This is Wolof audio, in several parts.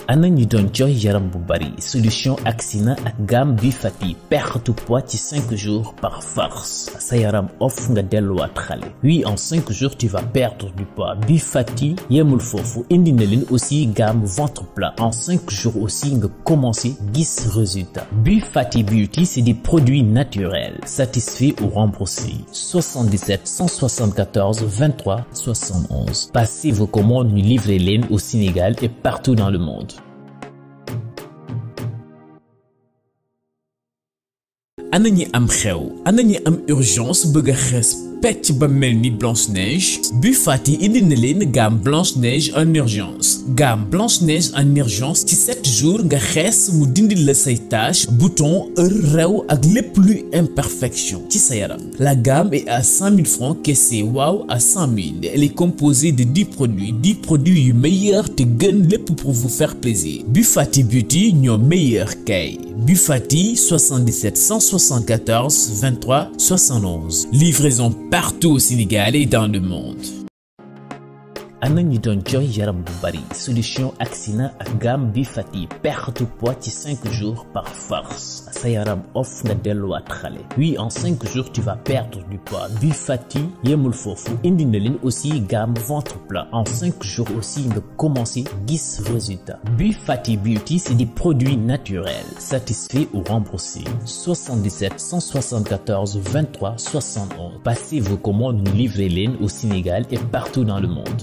ana ñi doon jooy yaram bu bari solution Axina ak gamme bi fati perte poids ci 5 jours par force sa yaram off nga delluwaat xale oui en 5 jours tu vas perdre du poids bi fati yemul foofu indi na leen aussi gamme ventre plat en 5 jours aussi nga commencé gis résultat bi fati beauty c'est des produits naturels satisfaits ou remboursés 77 174 23 71 passez vos commandes ñu livrer leen au Sénégal et partout dans le monde ana ñi am xew ana ñi am urgence bëgg a xees pecc ba mel ni Blanche Neige bu fàtti indi na leen gamme Blanche Neige en urgence gamme Blanche Neige en urgence ci 7 jours nga xees mu dindi la say taches boutons heure rew ak lépp luy imperfection ci sa yaram la gamme est à 100 000 francs caissé waaw à 100 000 elle est composée de 10 produits 10 produits yu meilleurs te gën lépp pour vous faire plaisir bu fàtti beauty ñoo meilleur kay bu fàtti 77 174 23 71 livraison partout au Sénégal et dans le monde. ana ñi doon jooy yaram bu bari solution Axina ak gamme bi fati perte poids ci 5 jours par force sa yaram off nga delluwaat xale oui en 5 jours tu vas perdre du poids bi fati yemul foofu indi na leen aussi gamme ventre plat en 5 jours aussi nga commencé gis résultat bi fati beauty c'est des produits naturels satisfaits ou remboursés 77 174 23 71 passez vos commandes ñu livrer leen au Sénégal et partout dans le monde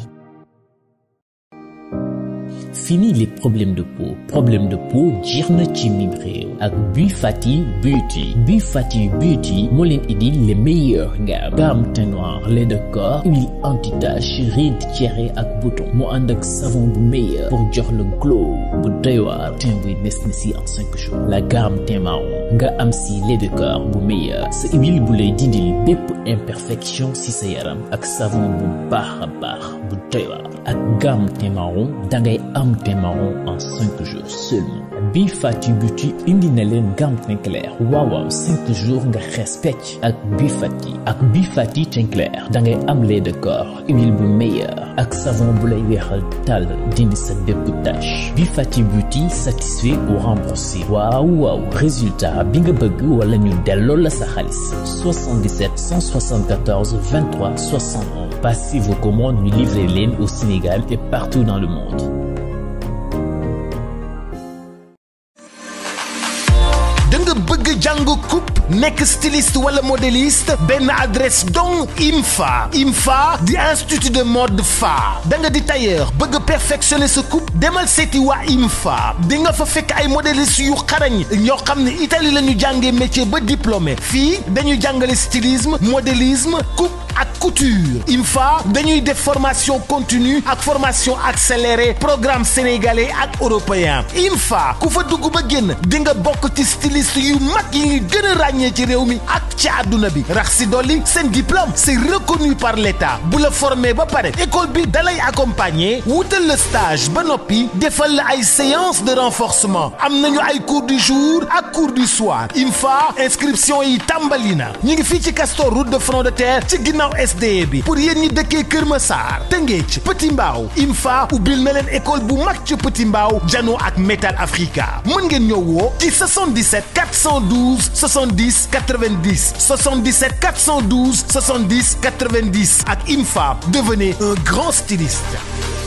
Fini les problèmes de peau problème de peau jeex na ci mim réew ak Bi Fati Beauty Bi Fati Beauty moo leen indil les meilleurs gammes gamme teint noir lait de corps huile anti-tache rides tiéré ak bouton mu ànd ak savon bu meilleur pour jox le glow bu doy waar teint buy nes na si en cinq jours la gamme teint marron nga am si lait de corps bu meilleur sa huile bu lay dindil bépp imperfection si sa yaram ak savon bu baax a baax bu doy waar ak gamme teint marron dangay am teint marron en 5 jours seulement Bi Fati Beauty indi na leen gamme teint clair waaw waaw 5 jours nga xees pecc ak Bi Fati ak Bi Fati teint clair da ngay am lait de corps huile bu meilleur ak savon bu lay weexal tàll dindi sa bépp tache Bi Fati Beauty satisfait ou remboursé waaw waaw résultat bi nga bëgg wala ñu delloo la sa xaalis 77 174 23 71 passez vos commandes ñu livrer leen au Sénégal et partout dans le monde da nga bëgg jàng coupe nekk styliste wala modéliste benn adresse donc IMFA IMFA di institut de mode fa da nga di tailleur bëgg perfectionner sa coupe demal seeti waa IMFA di nga fa fekk ay modéliste yu xarañ ñoo xam ne Italie la ñu jàngee métier ba diplômé fii dañuy jàngale stylisme modélisme coupe ak couture IMFA dañuy def formation continue ak formation accélérée programme sénégalais ak européen IMFA ku fa dugg ba génn di nga bokk ci styliste yu mag yi ngi gën a ràññee ci réew mi ak ci àdduna bi rax si dolli seen diplôme c'est reconnu par l'État bu la formé ba pare école bi dalay accompagner wutal la stage ba noppi defal la ay séance de renforcement am nañu ay cours du jour ak cours du soir IMFA inscription yi tàmbali na ñu ngi fii ci Castor route de front de terre ci ginnaaw SDE bi pour yéen ñi dëkkee Kër Massar Tëngéej Petit Mbaaw IMFA ubbil na leen école bu mag ci Petit Mbaaw Jano ak Metal Africa mën ngeen ñëw woo ci 77 412 70 90 77 412 70 90 ak IMFA devenez un grand styliste.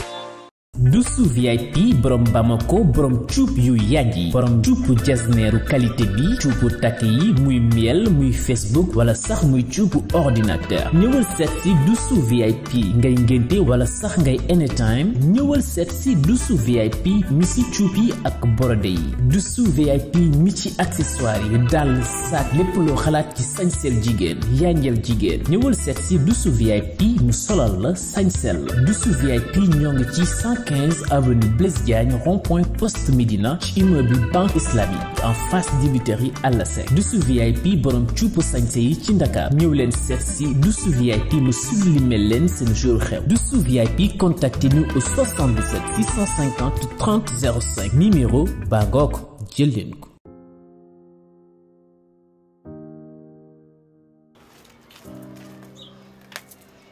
Dusu VIP borom Bamako borom cuub yu yàgg borom cuubu jasneeru qualité bi cuubu takk yi muy miel muy Facebook wala sax muy cuubu ordinateur ñëwal seet si Dusu VIP ngay ngénte wala sax ngay anytime ñëwal seet si Dusu VIP mi si cuub yi ak borode yi Dusu VIP mi ci accessoire yi dàll saak lépp loo xalaat ci sañseel jigéen yanjel jigéen ñëwal seet si Dusu VIP mu solal la sañseel la Dusu VIP ñoo ngi ci 15 avenue Blaise Diagne rond-point poste Médina ci immeuble banque islamique en face dibiterie Alassane Dusu VIP borom cuupu sañse yi ci Ndakaar ñëw leen seet si Dusu VIP mu sublimer leen seen jour xew Dusu VIP contactez-nous au 77 650 30 05 numéro baa ngoog jël leen ko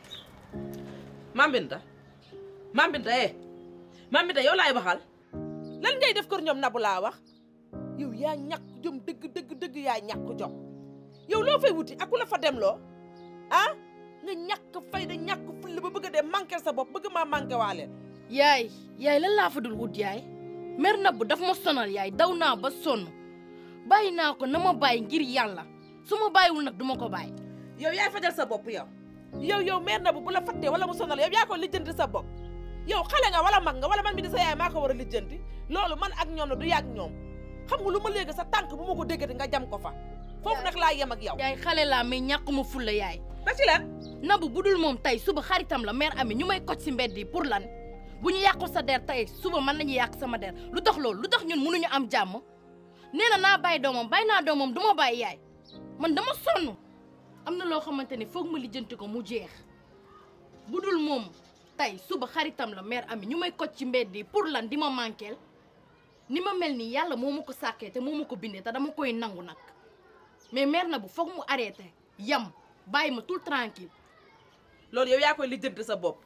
Mame Binta Mame Binta eh Mame Binta yow laay waxal lan ngay def kër ñoom nabu laa wax yow yaa ñàkk jom dëgg dëgg dëgg yaa ñàkk jom yow loo fay wuti ak ku la fa dem loo ah nga ñàkk fayda ñàkk fulla ba bëgg a dem manqué sa bopp bëgg maa manqué waale yaay yaay lan laa fa dul wut yaay mer na bu daf ma sonal yaay daw naa ba sonn bàyyi naa ko na ma bàyyi ngir yàlla su ma bàyyiwul nag du ma ko bàyyi yow yaay fajal sa bopp yow yow yow meer na bu bu la fattee wala mu sonal yow yaa ko lijjanti sa bopp yow xale nga wala mag nga wala man mi di sa yaay maa ko war a lijjanti loolu man ak ñoom la du yàgg ñoom xam nga lu ma léegi sa tànk bu ma ko déggati nga jam ko fa foofu nag laa yem ak yow yaay xale laa mais ñàkkuma fulla yaay ba ci lan nabu bu dul moom tey suba xaritam la mère ami ñu may koj si mbedd yi pour lan bu ñu yàqul sa der tey suba mën nañu yàq sama der lu tax loolu lu tax ñun mënuñu am jàmm nee na naa bàyyi doomam bàyyi naa doomam du ma bàyyi yaay man dama sonn am na loo xamante ni foog ma lijjanti ko mu jeex bu dul moom tey suba xaritam la mère ami ñu may koj ci mbedd yi pour lan di ma manqueel ni ma mel nii yàlla moo ma ko sàkkee te moo ma ko bindee te dama koy nangu nag mais mère na bu foog mu arrêté yam bàyyi ma tout tranquille loolu yow yaa koy lijjanti sa bopp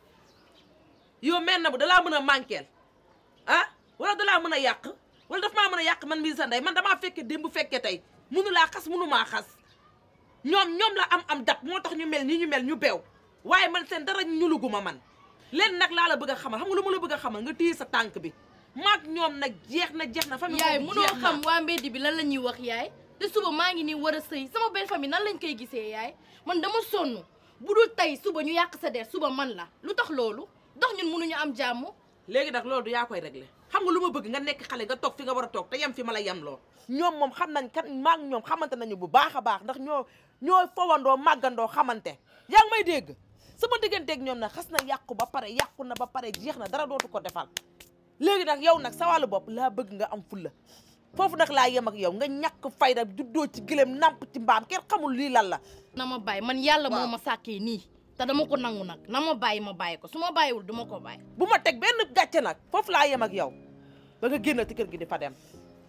yow meer na bu dalaa mën a manqueel ah wala dalaa mën a yàq wala daf maa mën a yàq man mii sa ndey man damaa fekke démb fekke tey munu laa xas munu maa xas ñoom ñoom la am am dab moo tax ñu mel nii ñu mel ñu beew waaye man seen dara ñuluguma man leen nag laa la bëgg a xamal xam nga lu ma la bëgg a xamal nga téye sa tànk bi maag ñoom nag jeex na jeex na famille yaay boobu munoo jeex na. xam waa mbedd bi lan la ñuy wax yaay te suba maa ngi nii war a sëy sama belle famille nan lañ koy gisee yaay man dama sonn bu dul tey suba ñu yàq sa der suba man la lu tax loolu dox ñun mënuñu am jàmm léegi nag loolu du yaa koy réglé xam nga lu ma bëgg nga nekk xale nga toog fi nga war a toog te yem fi ma la yem loo ñoom moom xam nañ kan maag ñoom xamante nañu bu baax a baax ndax ñoo ñoo fowandoo màggandoo xamante yaa ngi may dégg sama digganteeg ñoom nag xas na yàqu ba pare yàqu na ba pare jeex na dara dootu ko defal léegi nag yow nag sa wàllu bopp laa bëgg nga am fulla foofu nag laa yem ak yow nga ñàkk fayda juddoo ci gëlëm namp ci mbaam kenn xamul lii lan la na ma bàyyi man yàlla moo Waaw. ma sàkkee nii te dama ko nangu nag na ma bàyyi ma bàyyi ko su ma bàyyiwul du ma ko bàyyi bu ma teg benn gàcce nag foofu laa yem ak yow ba nga génn ci kër gi di fa dem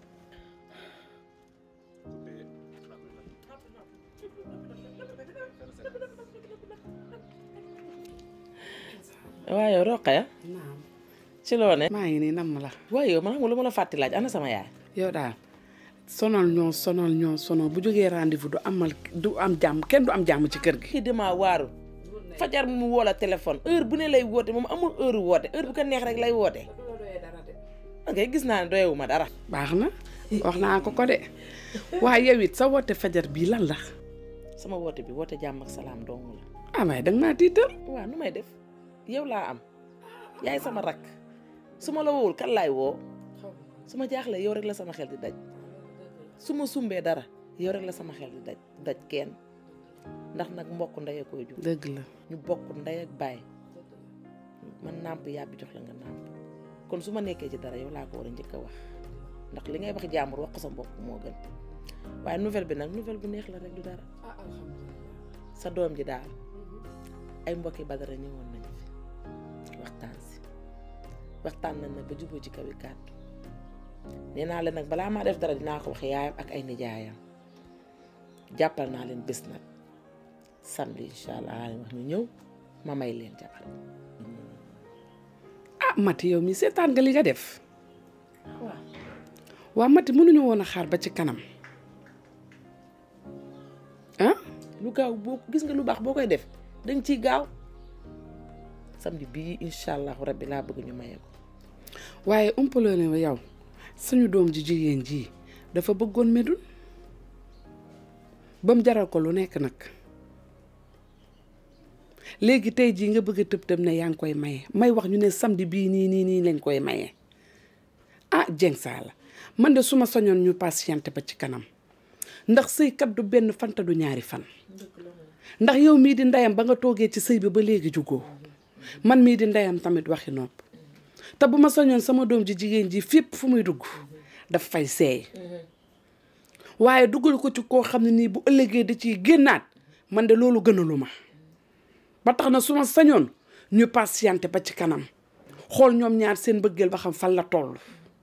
waaye yow Roqaya naam ci loo ne maa ngi nii nam la waaye yow man xam nga lu ma la fàtti laaj ana sama yaay yow daal sonal ñoo sonal ñoo sonal bu jógee rendez-vous du amal du am jàmm kenn du am jàmm ci kër gi kii damaa waaru fajar mu woo la téléphone heure bu ne lay woote moom amul heure woote heure bu ko neex rek lay woote ok gis naa ne doyewu ma dara baax na wax naa ko ko de waaye yow it sa woote fajar bii lan la sama woote bi woote jàmm ak salaam dong la ah waaye danga maa tiital waaw nu may def yow laa am yaay sama rakk su ma la wowul kan laay woo su ma jaaxlee yow rek la sama xel di daj su ma sumbee dara yow rek la sama xel di daj daj kenn ndax nag mbokk ndey koy jur dëgg la ñu bokk ndey ak baay man nàmp yàbbi jox la nga nàmp kon su ma nekkee ci dara yow laa ko war a njëkk a wax ndax li ngay wax jàmbur wax ko sa mbokk moo gën waaye nouvelle bi nag nouvelle bu neex la rek du dara sa doom ji daal ay mbokki badara ñëwoon nañu fi waxtaan si waxtaan nañ nag ba juboo ci kaw yi kàddu nee naa leen nag balaa maa def dara dinaa ko wax yaayam ak ay nijaayam jàppal naa leen bés nag samedi incha allah laa leen wax ñu ñëw ma may leen jabar ah Mati yow mi seetaan nga li nga def waaw waa Mati mënuñu woon a xaar ba ci kanam ah lu gaaw boo gis nga lu baax boo koy def danga ciy gaaw samedi bii incha allahu rabbi laa bëgg ñu maye ko waaye umpaloo ne yow suñu doom ji jigéen ji dafa bëggoon medun ba mu jaral ko lu nekk nag léegi tey jii nga bëgg a tëb tëb ne yaa ngi koy maye may wax ñu ne samedi bii nii nii nii lañ koy maye ah Dieng Saala man de su ma soñoon ñu patienté ba ci kanam ndax sëykat du benn fanta du ñaari fan ndax yow mii di ndeyam ba nga toogee ci sëy bi ba léegi jugoo man mii di ndeyam tamit waxi nopp te bu ma soñoon sama doom ji jigéen ji fépp fu muy dugg daf fay seey waaye dugal ko ci koo xam ne nii bu ëllëgee da ciy génnaat man de loolu gënalu ma ba tax na su ma sañoon ñu patienté ba ci kanam xool ñoom ñaar seen bëggeel ba xam fan la toll.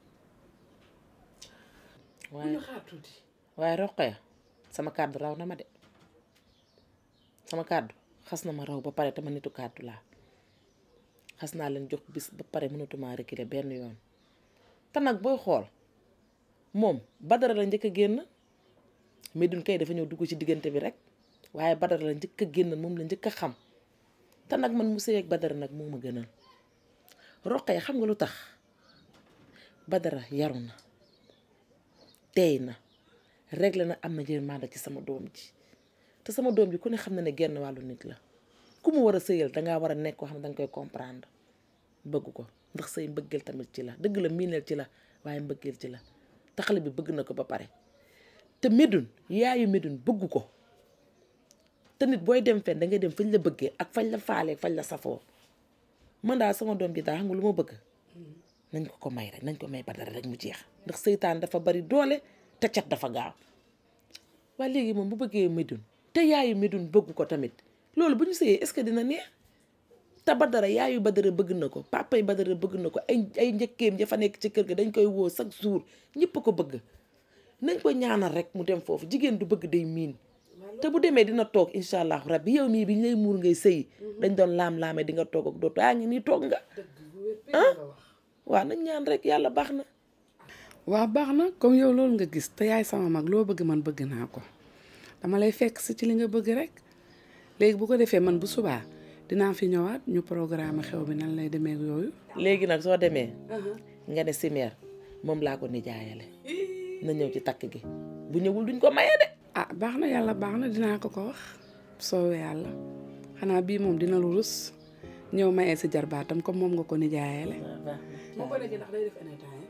waaye waaye Roqaya sama kàddu raw na ma de sama kàddu xas na ma raw ba pare te ma nitu kàddu laa xas naa leen jox bis ba pare mënatuma reculer benn yoon te nag booy xool moom Badara la njëkk a génn Médoune kay dafa ñëw dugg ci diggante bi rek waaye Badara la njëkk a génn moom la njëkk a xam te nag man mu sëy ak Badara nag moo ma gënal Roqaya xam nga lu tax Badara yaru na teey na réglé na am na yërmande ci sama doom ji te sama doom ji ku ne xam na ne genn wàllu nit la ku mu war a sëyal dangaa war a nekk koo xam ne danga koy comprendre bëgg ko ndax sëy mbëggeel tamit ci la dëgg la miineel ci la waaye mbëggeel ci la te xale bi bëgg na ko ba pare te Médoune yaayu Médoune bëgg ko te nit booy dem fen da ngay dem fañ la bëggee ak fañ la faalee fañ la safoo man daal sama doom ji daal xam nga lu ma bëgg nañ ko ko may rek nañ ko may Badara rek mu jeex ndax seytaan dafa bari doole te cat dafa gaaw waaye léegi moom bu bëggee Médoune te yaayu Médoune bëgg ko tamit loolu bu ñu sëyee est-ce que dina neex te Badara yaayu Badara bëgg na ko papay Badara bëgg na ko ay ay njëkkeem ja fa nekk ci kër ga dañ koy woo chaque jour ñëpp a ko bëgg nañ ko ñaanal rek mu dem foofu jigéen du bëgg day miin te bu demee dina toog incha allahu rabbi yow mii bi ñu lay muur ngay sëyi dañ doon laam-laamee di nga toog ak dootu yaa ngi nii toog nga ah waaw nañ ñaan rek yàlla baax na waa baax na comme yow loolu nga gis te yaay sama mag loo bëgg man bëgg naa ko dama lay fekk si ci li nga bëgg rek léegi bu ko defee man bu subaa dinaa fi ñëwaat ñu programme xew bi nan lay demee ak yooyu léegi nag soo demee nga ne simeer moom laa ko nijaayale na ñëw ci takk gi bu ñëwul duñ ko maye de ah baax na yàlla baax na dinaa ko ko wax soowee yàlla xanaa bii moom dina lu rus ñëw mayee si jarbaatam comme moom nga ko nijaayale moo ko nekk ndax day def anytime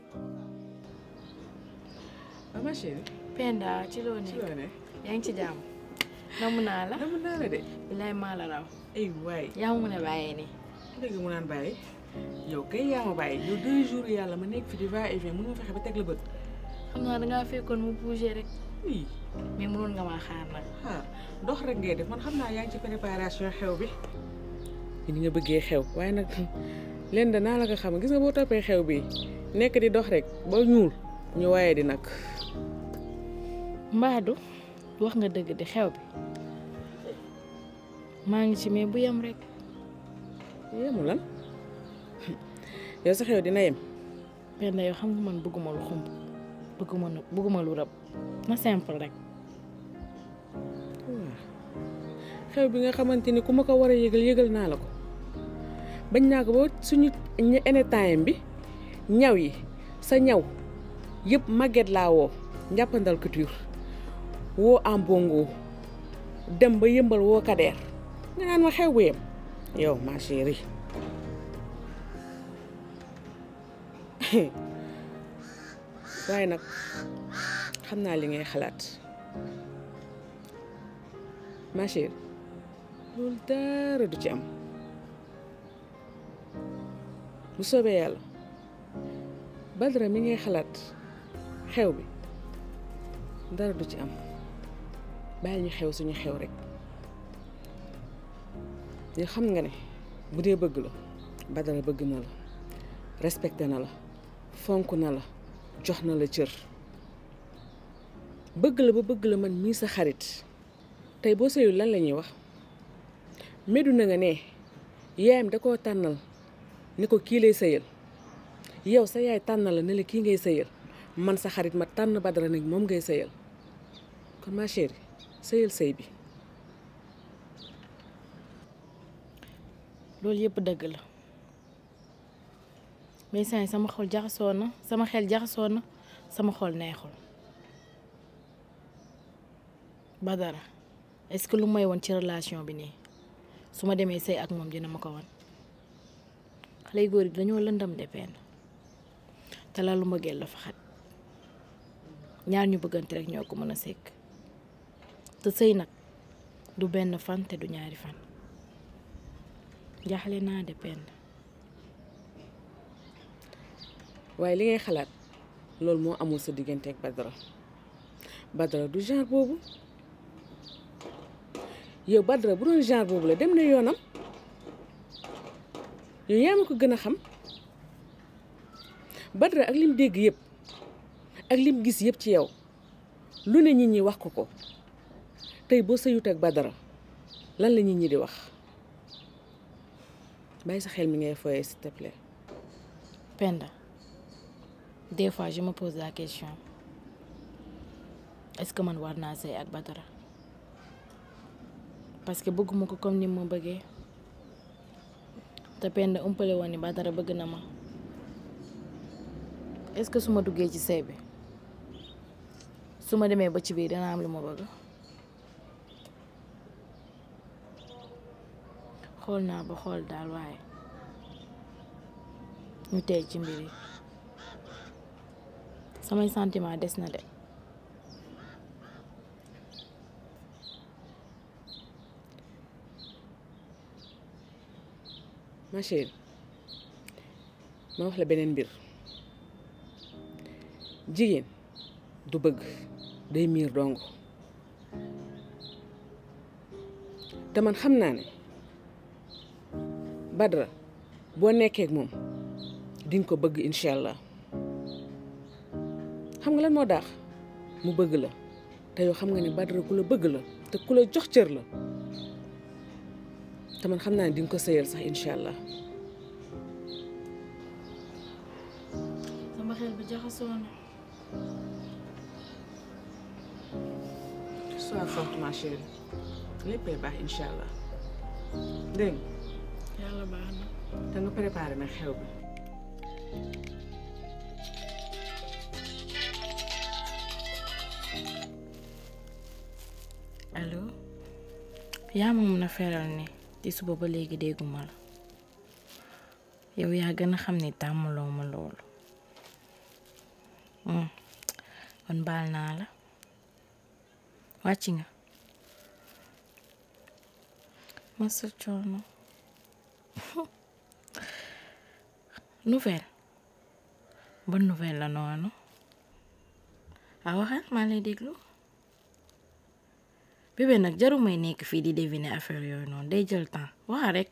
ah ma chérie Penda ci loo nekk loo ne yaa ngi ci jàmm namu naa la dama naa la de bilaay maa la raw ay waay yaa ma mën a bàyyee nii dëgg mu naan bàyyi yow kay yaa ma bàyyi yow deux jours yàlla ma nekk fi di va et vient mënu ma fexe ba teg la bët xam naa dangaa fekkoon mu bougé rek oui mais mënoon nga maa xaar nag ah dox rek ngay def man xam naa yaa ngi ci préparation xew bi ni nga bëggee xew waaye nag leen da naa la ko xam gis nga boo toppee xew bi nekk di dox rek ba ñuul ñu waaye di nag mbaadu wax nga dëgg di xew bi maa ngi ci mais bu yem rek yemu lan yow sa xew dina yem Penda yow xam nga man bëgguma lu xumb bëgguma lu bëgguma lu rëb na simple rek xew bi nga xamante ni ku ma ko war a yëgal yëgal naa la ko bañ naa ko ba suñu anytime bi ñaw yi sa ñaw yëpp màgget laa woo njàppandal couture woo am bongo dem ba yëmbal woo kadeer nga naan ma xew bu yem yow ma chérie waaye nag xam naa li ngay xalaat ma chérie loolu dara du ci am bu soobee yàlla Badara mi ngay xalaat xew bi dara du ci am bàyyi ñu xew suñu xew rek yoo xam nga ne bu dee bëgg la Badara bëgg na la respecté na la fonk na la jox na la cër bëgg la ba bëgg la man mii sa xarit tey boo sëyul lan la ñuy wax medu na nga ne yaayam da koo tànnal ni ko kii lay sëyal yow sa yaay tànnal la ne la kii ngay sëyal man sa xarit ma tànn Badara nag moom ngay sëyal kon ma chérie sëyal sëy bi loolu yëpp dëgg la mais saa sama xol jaxasoo na sama xel jaxasoo na sama xol neexul Badara est-ce que lu may woon ci relation bi nii su ma demee sëy ak moom dina ma ko wan xale yu góor yi dañoo lëndam de penn te la lu mbëggeel la fa xat ñaar ñu bëggante rek ñoo ko mën a sekk te sëy nag du benn fan te du ñaari fan jaaxle naa de penn waaye li ngay xalaat loolu moo amul sa diggante ak Badara Badara du genre boobu yow Badara bu doon genre boobu la dem na yoonam yow yaa ma ko gën a xam Badara ak lim dégg yëpp ak lim gis yëpp ci yow lu ne nit ñi wax ko ko tey boo sëyut ak Badara lan la nit ñi di wax bàyyi sa xel mi ngay foyee s'il te plaît Penda des fois je me pose la question est-ce que man war naa sëy ak Badara parce que bëgguma ko comme ni ma bëggee te Penda umpale woon ni Badara bëgg na ma est-ce que su ma duggee ci sëy bi su ma demee ba ci biir dina am lu ma bëgg xool naa ba xool daal waaye ñu tey ci mbir yi samay sentiment des na de ma chérie ma wax la beneen mbir jigéen du bëgg day miir dong te man xam naa ne Badara boo nekkee ak moom dinga ko bëgg incha allah xam nga lan moo daax mu bëgg la te yow xam nga ne Badara ku la bëgg la te ku la jox cër la te man xam naa ne dinga ko sëyal sax incha allah sama xel bi jaxasoo na sois forte ma chérie léppay baax incha allah dégg nga yàlla baax na te nga préparé nag xew bi allo yaa ma mun a feral ni ci suba ba léegi dégguma la yow yaa gën a xam ni tàmmaloo ma loolu Hmm. kon baal naa la wàcc nga masa coono nouvelle bonne nouvelle la noonu a waxal maa lay déglu bébé nag jaru may nekk fii di deviner affaire yooyu noonu day jël temps wax rek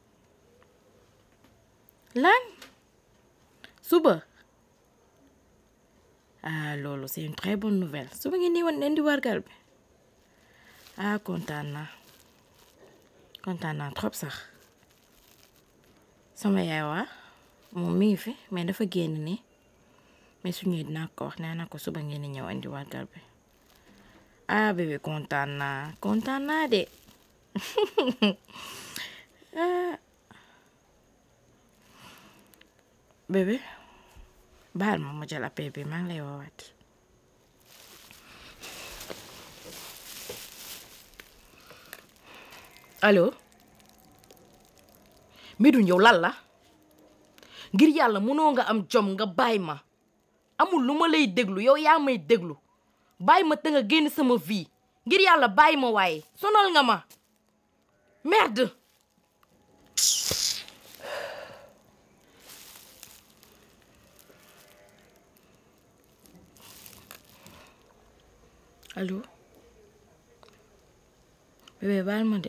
lan suba ah loolu c'est une très bonne nouvelle suba ngeen di wan leen di wargal bi ah kontaan naa kontaan naa trop sax sama yaay waa moom mi ngi fi mais dafa génn nii mais su ñëwee dinaa ko wax nee na ko suba ngeen di ñëw indi wargal bi ah bébé kontaan naa kontaan naa de ah bébé baal ma ma jël appel bi maa ngi lay woowaat allo Médoune yow lan la ngir yàlla mënoo nga am jom nga bàyyi ma amul lu ma lay déglu yow yaa may déglu bàyyi ma te nga génn sama vie ngir yàlla bàyyi ma waaye sonal nga ma merde allo bébé baal ma de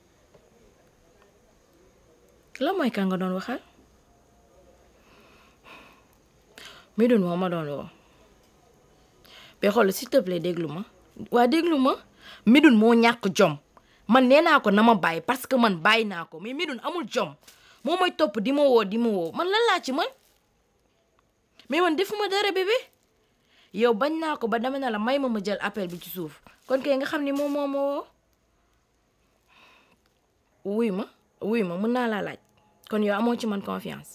la mooy ka nga doon waxal Médoune moo ma doon woo ba xool s'il te plaît déglu ma waa déglu ma Médoune moo ñàkk jom man nee naa ko na ma bàyyi parce que man bàyyi naa ko mais Médoune amul jom moo may topp di ma woo di ma woo man lan laa ci man mais man defuma dara bébé yow bañ naa ko ba dama na la may ma ma jël appel bi ci suuf kon kay nga xam ni moom moo ma woo wuy ma wuy ma mën naa laa laaj kon yow amoo ci man confiance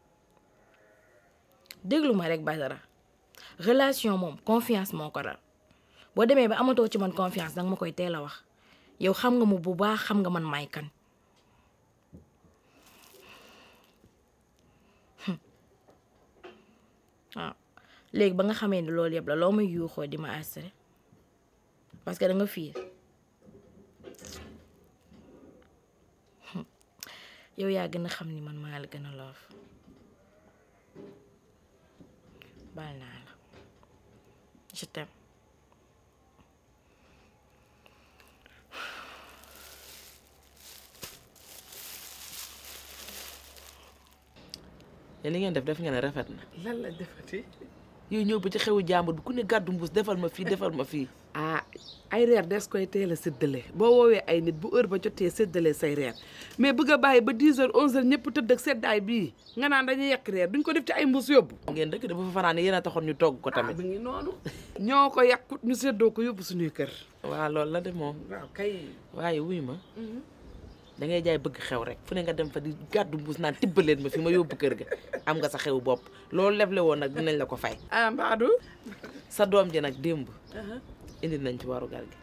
déglu ma rek Badara relation moom confiance moo ko dal boo demee ba amatoo ci man confiance danga ma koy teel a wax yow xam nga mu bu baax xam nga man may kan waaw léegi ba nga xamee ne loolu yëpp la loo may yuuxoo di ma assuré parce que da nga fiir yow yaa gën a xam ni man maa la gën a loof baal naa la je t'aime te li ngeen def def ngeen ne rafet na lan la defati yooyu ñëw ba ci xewu jàmbur bi ku ne gàddu mbuus defal ma fii defal ma fii ah ay reer des koy teel a séddale boo woowee ay nit bu heure ba jotee séddale say reer mais bëgg a bàyyi ba 10 heures 11 heures ñëpp tëdd ak seddaay bii nga naan dañuy yekk reer duñ ko def ci ay mbuus yóbbu. ngeen dëkk de bu fa fanaan yéen a taxoon ñu togg ko ah tamit mi ngi noonu. ñoo ko yàqut ñu séddoo ko yóbbu suñuy kër. waaw loolu la de moom waaw kay. waaye wuy ma da ngay jaay bëgg xew rek fu ne nga dem fa di gàddu mbuus naan tibbaleen ma fi ma yóbbu kër ga am nga sa xew bopp loolu leble woon nag dinañ la ko fay ah Mbadou. sa doom ji nag démb indi nañ ci waru gar gi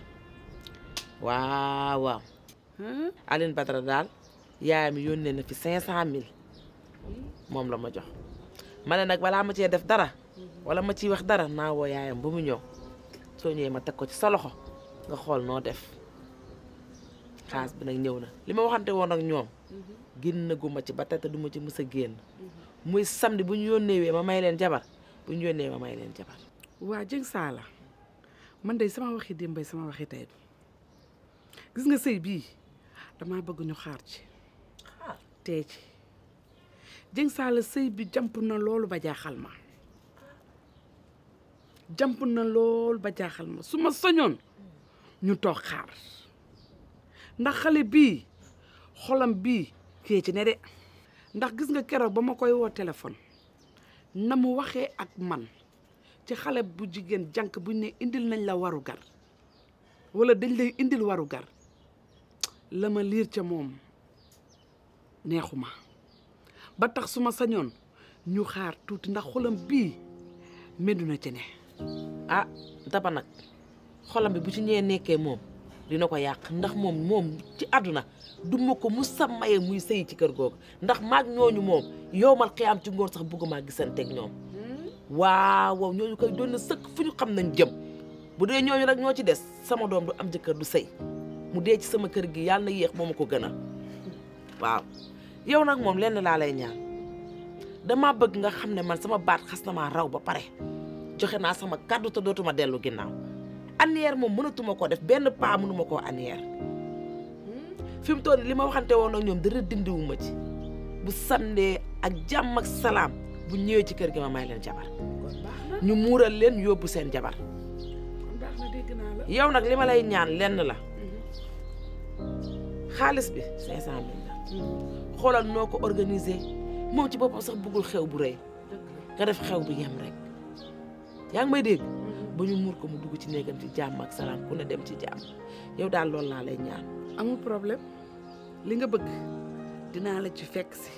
waaw waaw Aline Badara daal yaayam yónnee na fi cinq cent mille moom la ma jox ma ne nag balaa ma cee def dara wala ma ciy wax dara naa woo yaayam ba mu ñëw soo ñëwee ma teg ko ci sa loxo nga xool noo def xaalis bi nag ñëw na li ma waxante woon ak ñoom génn gu ma ci ba tey te du ma ci mës a génn muy samedi bu ñu yónnee ma may leen jabar bu ñu yónnee ma may leen jabar waa Dieng Saala man de sama waxi démbay sama waxi tey gis nga sëy bii damaa bëgg ñu xaar ci tee ci Dieng Saala sëy bi jamp na loolu ba jaaxal ma jamp na loolu ba jaaxal ma su ma soñoon ñu toog xaar ndax xale bii xolam bii kee ci ne de ndax gis nga keroog ba ma koy woo téléphone na mu waxee ak man ci xale bu jigéen jànk buñ ne indil nañ la waru gar wala dañ lay indil waru gar la ma liir ca moom neexuma ba tax su ma sañoon ñu xaar tuuti ndax xolam bii meddu na ci ne ah daba nag xolam bi bu ci ñee nekkee moom dina ko yàq ndax moom moom ci àdduna du ma ko mu sa maye muy sëy ci kër googu ndax maag ñooñu moom yow mal xiyaam ci ngoon sax bëgguma gisanteeg ñoom waaw waaw ñooñu koy doon na sëkk fu ñu xam nañ jëm bu dee ñooñu rek ñoo ci des sama doom du am jëkkër du sëy mu dee ci sama kër gi yàlla na yéex moo ma ko gën a waaw yow nag moom lenn laa lay ñaan dama bëgg nga xam ne man sama baat xas na maa raw ba pare joxe naa sama kàddu te dootuma dellu ginnaaw annière moom mënatuma ko def benn paa mënuma koo annière fi mu toll li ma waxante woon ak ñoom dara dindiwuma ci bu sandee ak jàmm ak salaam bu ñëwee ci kër gi ma may leen jabar ñu muural leen yóbbu seen jabar baax na dégg naa la yow nag li ma lay ñaan lenn la xaalis bi cinq cent mille la xoolal noo ko organiser moom ci boppam sax bëggul xew bu rëy nga def xew bu yem rek yaa ngi may dégg ba ñu muur ko mu dugg ci néegam ci jàmm ak salaam ku ne dem ci jàmm yow daal loolu laa lay ñaan amul problème li nga bëgg dinaa la ci fekk si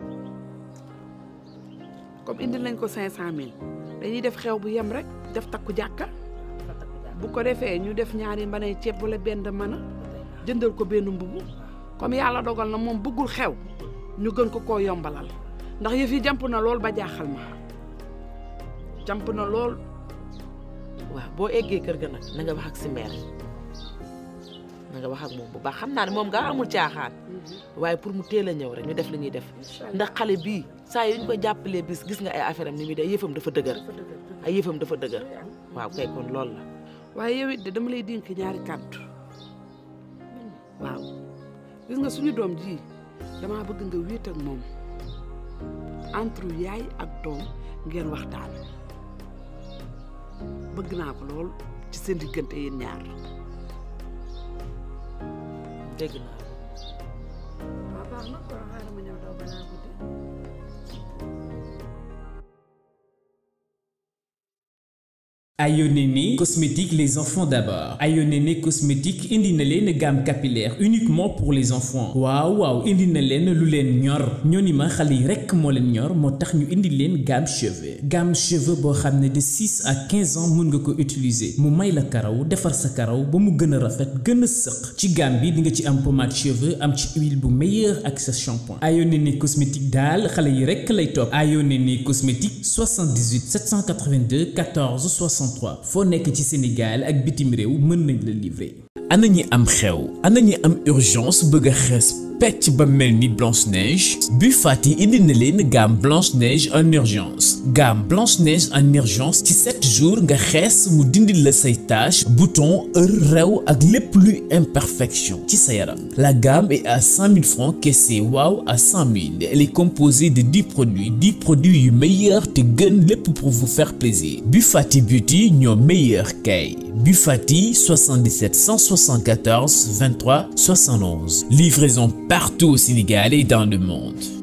comme indil nañ ko cinq cent mille dañuy def xew bu yem rek def takku jàkka bu ko defee ñu def ñaari mbanay ceeb wala benn mën a jëndal ko benn mbubu comme yàlla dogal na moom bëggul xew ñu gën ko koo yombalal ndax yëf yi jàmp na lool ba jaaxal ma jàmp na lool waaw boo eggee kër ga nag na nga wax ak si mère na nga wax ak moom bu baax xam naa ne moom nga amul caaxaan waaye pour mu teel a ñëw rek ñu def li ñuy def ndax xale bii saa yu ñu ko jàppalee bis gis nga ay affaire am ni muy def yëfam dafa dëgër ay yëfam dafa dëgër waaw kay kon loolu la waaye yow it de dama lay dénk ñaari kàddu waaw gis nga suñu doom ji damaa bëgg nga wéet ak moom entre yaay ak doom ngeen waxtaan bëgg naa ko lool ci seen diggante yéen ñaar dégg naa waaw baax na kon xaaral ma ñëw daw balaa guddi Ayonene cosmétique les enfants d'abord Ayonene cosmétique indi na leen gamme capillaire uniquement pour les enfants waaw waaw indi na leen lu leen ñor ñooni ma xale yi rekk moo leen ñor moo tax ñu indi leen gamme cheveux gamme cheveux boo xam ne de 6 à 15 ans mun nga ko utiliser mu may la karaw defar sa karaw ba mu gën a rafet gën a sëq ci gamme bi di nga ci am pommade cheveux am ci huile bu meilleur ak sa shampoing Ayonene cosmétique daal xale yi rekk lay topp Ayonene cosmétique 78 782 14 63 foo nekk ci Sénégal ak bitim réew mën nañ la livrer. ana ñi am xew ana ñi am urgence bëgg a xees pecc ba mel ni Blanche Neige Buy Fati indi na leen gamme Blanche Neige en urgence gamme Blanche Neige en urgence ci 7 jours nga xees mu dindi la say taches boutons heure rew ak lépp luy imperfection ci sa yaram la gamme est à 100 000 francs caissé waaw à 100 000 elle est composée de 10 produits 10 produits yu meilleurs te gën lépp pour vous faire plaisir Buy Fati Beauty ñoo meilleur kay Bufati 77 174 23 71. Livraison partout au Sénégal et dans le monde.